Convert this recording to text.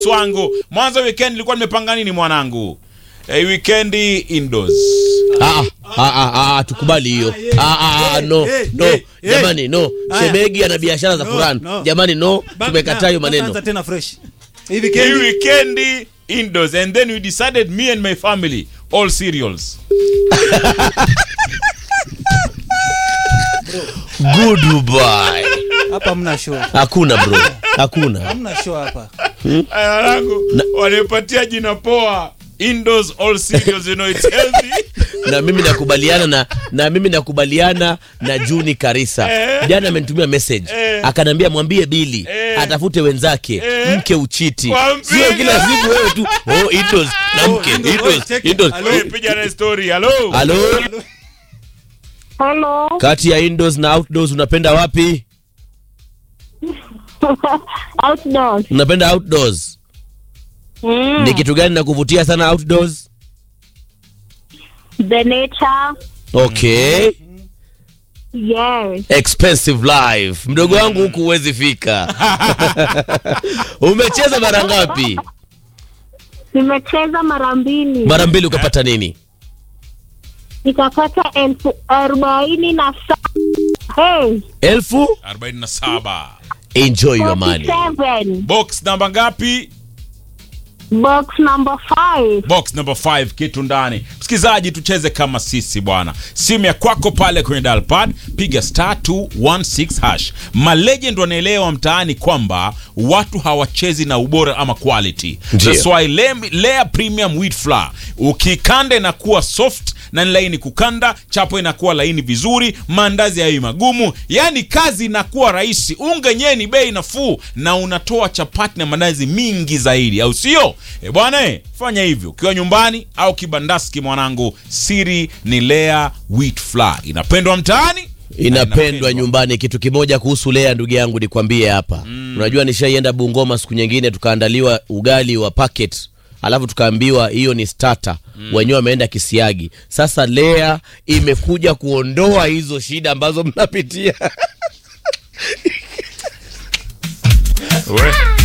wangu mwanzo weekend nilikuwa nimepanga nini mwanangu eh, weekend indoors Ah, ah, ah, ah, tukubali hiyo. Ah, ah, ah, no, eh, no, eh, eh. jamani no. Haya. Shemegi ana biashara za No, Quran. no. Jamani no, Ba- tumekataa hiyo na- maneno. tutaanza tena fresh hivi hii kendi weekend indoors and then we decided me and my family all cereals Goodbye. hapa mna show Hakuna bro. Hakuna. hamna show hapa Aya, wanangu wanipatia jina poa indoors all cereals you know it's healthy na mimi nakubaliana na na mimi nakubaliana na Juni Karisa. Eh. Jana amenitumia message Eh. akanambia mwambie Bili Eh. atafute wenzake Eh. mke uchiti. Mwambie. Sio kila siku wewe tu oh indoors na mke indoors, indoors check. indoors. Hello. Wewe piga na story hello Halo, Hello. kati ya indoors na outdoors unapenda wapi? Outdoors. Unapenda outdoors. Mm. Ni kitu gani nakuvutia sana outdoors? The nature. Okay. Yes. Expensive life. Mdogo wangu huku huwezi fika. Umecheza mara ngapi? Nimecheza mara mbili. Mara mbili ukapata nini? Nikapata elfu arobaini na saba. Hey, Elfu. 47 Enjoy your money. 47. box namba ngapi Box number 5. box number 5 kitu ndani msikilizaji tucheze kama sisi bwana simu ya kwako pale kwenye dalpad piga star 216 hash malegend wanaelewa mtaani kwamba watu hawachezi na ubora ama quality Ndio. That's why Lem- Lea premium wheat flour ukikanda inakuwa soft na ni laini kukanda chapo inakuwa laini vizuri maandazi hayo magumu yani kazi inakuwa rahisi unga yenyewe ni bei nafuu na unatoa chapati na maandazi mingi zaidi au sio e bwana eh, fanya hivyo ukiwa nyumbani au kibandaski mwanangu siri ni Lea wheat flour inapendwa mtaani na Inapendwa nyumbani. Kitu kimoja kuhusu Lea, ndugu yangu, nikwambie hapa. Unajua, nishaienda Bungoma siku nyingine, tukaandaliwa ugali wa packet, alafu tukaambiwa hiyo ni starter. Wenyewe wameenda kisiagi. Sasa Lea imekuja kuondoa hizo shida ambazo mnapitia. We.